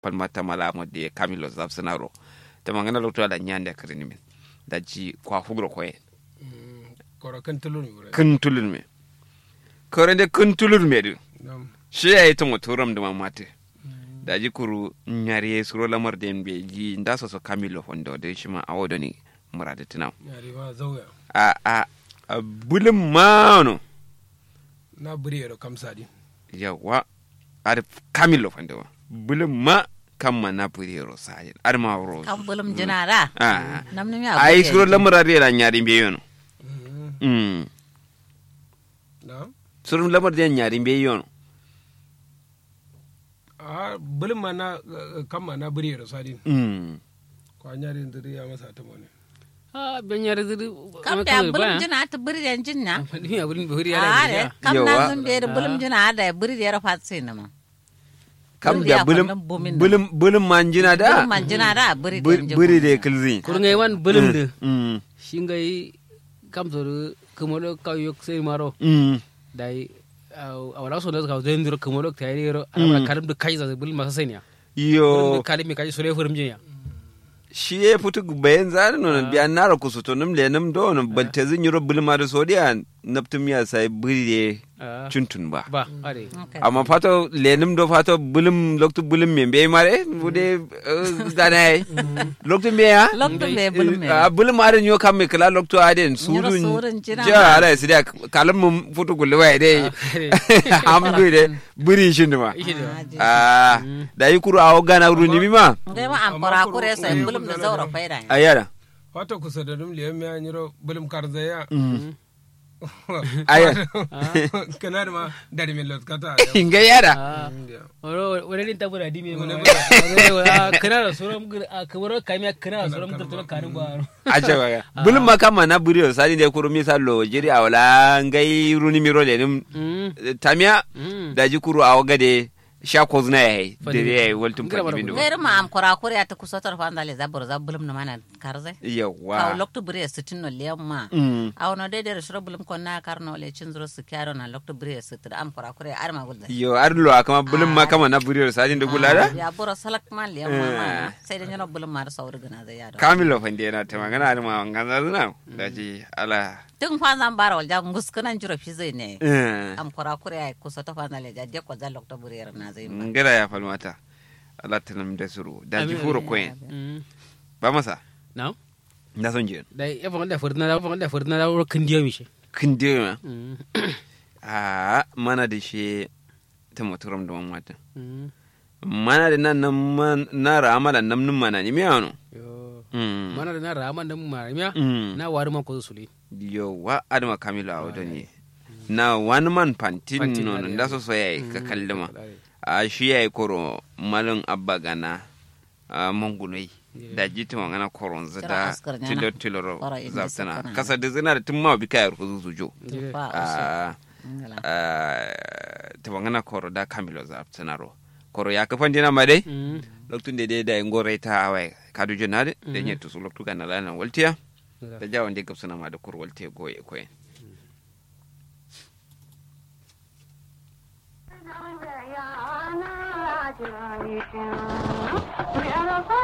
palmata mala mo de camilo zapsenaro te mangana lokto da nyande krini min da ji kwa fugro ko en koro kan tulun wure kun tulun me kore de kun tulun me du nam shi ya yi tumo turam da mamate da ji kuru nyari suro lamar da be ji nda so so camilo fondo de shi ma awodo ni murade tinam yari ma zauya a a a bulin mano na buri yaro kamsa di yawa ar camilo fondo bulin ma kamma na puriro sajin ar ma ro kan bulum jinara ah namni mi a ai suro lamar da nyari be yono mm na suro lamar da nyari be yono a bulin ma na kan ma na buri yaro sadi mm kwa nyari ndiri ya masa ta mone Ah, ben yare zuri. kam da bulum jina ta buri den jinna Ni ya bulin buri are yare. kam Yawa. na zun be bulum jina da buri da fatsi ne ma kam Buri da ya bulin kwallon bomin nan. bulin bulin manjina da bulum man jina da buri buri den buri da kilzin Kurun wan bulin de. mm Shingai kam zoru kumodo ka yok sai maro. mm Dai a wala so da ka zai ndiro kumodo ta yare ro. Ana karim da kai za bulin masa sai ne. yo Kalim mi kai sore furum jinya. shi ya fito bayan zari nonon biya nara kusu to nim le nim do no balte zin yoro bulma da sodiya naptum ya sai buri Ah. chuntun ba Ba, are. amma fato le nim do fato bulum loktu bulum me be mare bude gana ai loktu me ya lokto be bulum me a bulum are nyo kam me kala loktu aden Nyoro sudun surun jira ja ma. ala sidia kalam mum futu gulle wai dai amdu de buri shin ma Ishe da. ah da yi kuru awo gana ru ni ma ngai ma am kora kure sai bulum da zaura faida ayara wato kusa da dum liyan ya nyiro bulum karzaya ayara kana da ma dari min lot kata inga yara Ah. Oro wani din tabura di me Wani ma. Kana da soro kamar kamiya kana da soro mutar kanin ba. acha baga bulum makama na buriyo sani de kuru misalo jiri awala ngai runi miro le nim Mm. tamia Mm. da ji kuru awo gade sha ko zna yayi Fadi. dere yayi waltum Ngira bara fadi bindo ngai ma am kora kure ta kusotar fa andale zabur za bulum na mana karze ka yawa lokto buri sitin no liyamma Mm. aw no de de shiro bulum ko na karno le cin zuro su kyaro na lokto buri sitin am kora kure ar ma gulda yo arlo akama bulum makama na buriyo sani de gulara ya buro salak ma liyamma ma sai da nyano bulum ma da sauri gana da yado kamilo fande na ta magana ar ma ngana zuna da ji ala tun fa zan bara wal ja nguskunan jiro fi zai ne eh am kora kure ay kusoto fa andale ja de ko za lokto buri na zai ma ngara ya falmata ala tanam da suru da ji Amin. furo koyen Mm. ba masa Now? na son je Dai ya fa da furna da fa da furna da ro kan diyo mi shi. kinde ma Mm. a mana da shi ta motoram da mamata Mm. mana da nan nan man- na ramala nan nun mana ni miyano Yo. mm Mana da na rama da maramiya. mm Na wari man ko suli. yo wa adama kamilo a wato ne na one man pantin Pantin, no are, da are. so so yayi ka kallima Are. a shi yayi koro malin abba gana a mangunai da jiti ngana koron Kira zada askar nyana. tilo tilo Kora inda zaftana sakana. kasa da zina da tun ma bi kayar ku zuzo fa uso a ngala ta ngana koro da kamilo zaftana ro koro ya kafan dina ma dai Mm. loktun de de da ngore ta awai kadu jonade de nyetu su loktu kana lana waltiya da jawon de gabsana ma da kur walte goye koyen Yeah, I'm not